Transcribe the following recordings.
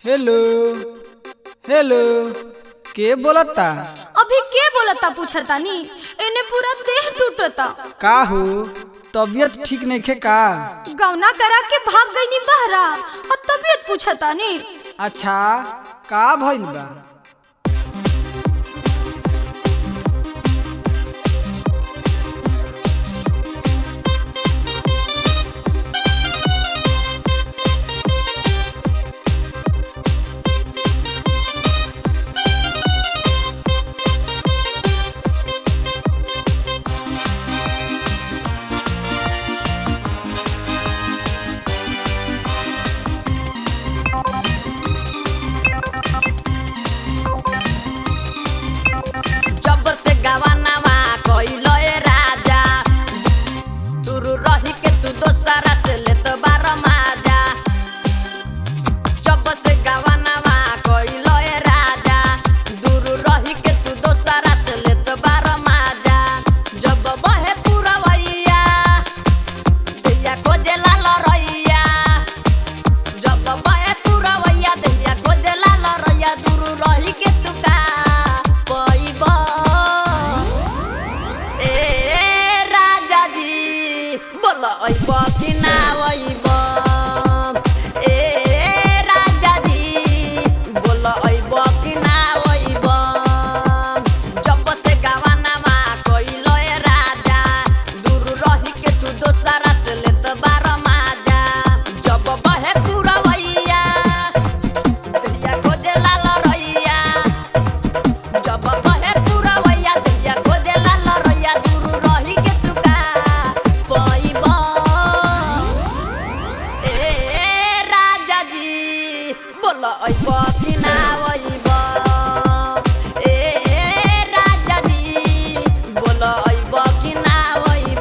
hello hello के बोलता अभी के बोलता पूछतानी एने पूरा देह टूटता का हो तबीयत ठीक नइखे का गौना करा के भाग गईनी बहरा और तबीयत पूछतानी अच्छा का भइल बा जब से गवानावा कइलो ए राजा तुरु रही के तू दोसरा से लेत बार माजा जब से गवानावा कइलो ए राजा दूर रही के तू दोसरा से लेत बार माजा जब बहे पुरवैया दैया खोजे लाल रैया जब बहे पुरवैया दैया खोजे लाल रैया दूर रही के तू का पइबा ए राजा जी बोल अइब कि ना अइब ए राजा जी बोल अइब कि ना अइब जब से गवानामा कइलो ए राजा दूर रही के तू दोसरा से लेत बार माजा जब बहे पुरवैया दैया खोजे लाल रैया जब बहे पुरवैया दैया खोजे लाल रैया दूर रही के तू का पइबा ए राजा जी बोल अइब कि ना अइब ए राजा जी बोल अइब कि ना अइब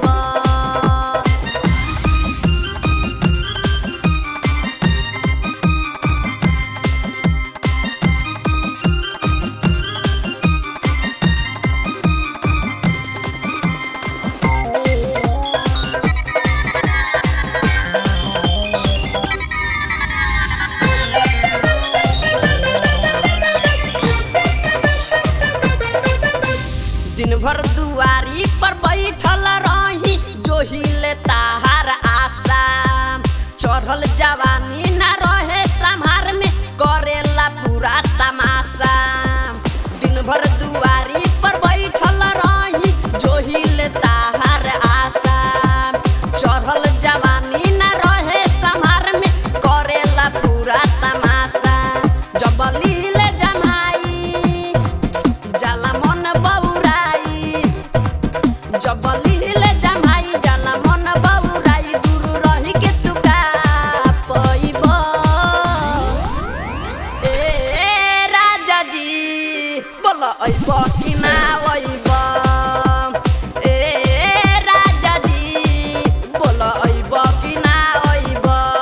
दिन भर दुआरी पर बैठल रही जोहिले ताहार आशा चढ़ल जवानी ना रहे संहार में करेला पूरा तमाशा दिन भर दुआरी पर बैठल रही जोहिले ताहार आशा चढ़ल जवानी ना रहे संहार में करेला पूरा तमाशा जब लीले जमाई जाला मन बौराई जब लीले जमाई जाला मन बौराई दूर रही के तू का पइब ए राजा जी बोल अइब कि ना अइब ए राजा जी बोल अइब कि ना अइब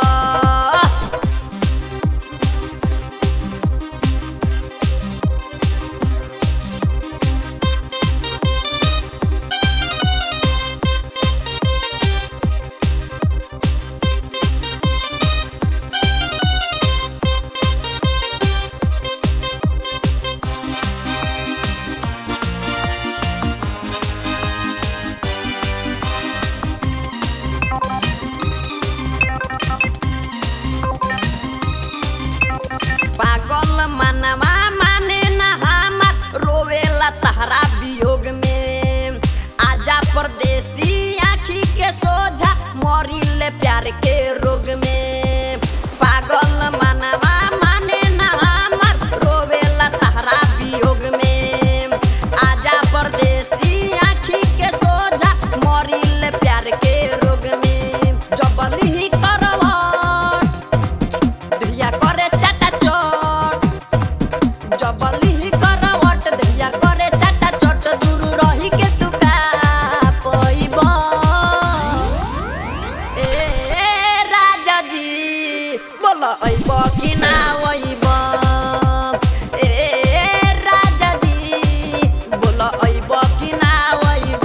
पागल मनवा माने ना हमार रोवेला तहरा वियोग में आजा परदेसी आखी के सोझा मरिले प्यार के रोग में पागल मनवा माने ना हमार रोवेला तहरा वियोग में आजा परदेसी आखी के सोझा मरिले प्यार के रोग में जबली करवट धिया करे चाटा चोट जबली करवट धिया करे चाटा चोट दूर रही के तू का पइब ए राजा जी बोल अइब कि ना अइब ए राजा जी बोल अइब कि ना अइब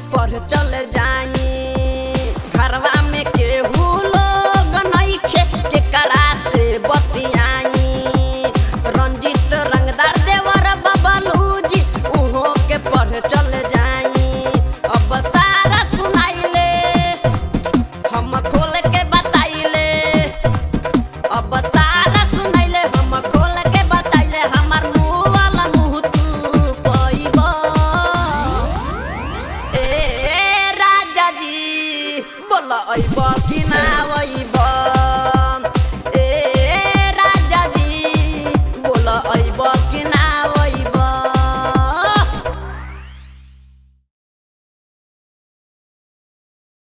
पढ़ चल जाई घरवा में केहू लोग नइखे केकरा से बतियाई रंजित रंगदार देवर बबलूजी उहो के पढ़ चल जाई अब सारा सुनाइले हम खोल के बताइले अब सारा सुनैले हम खोल के बताइले हमर मुंह वाला मुंह तू पइबा ए राजा जी बोल अइब कि ना अइब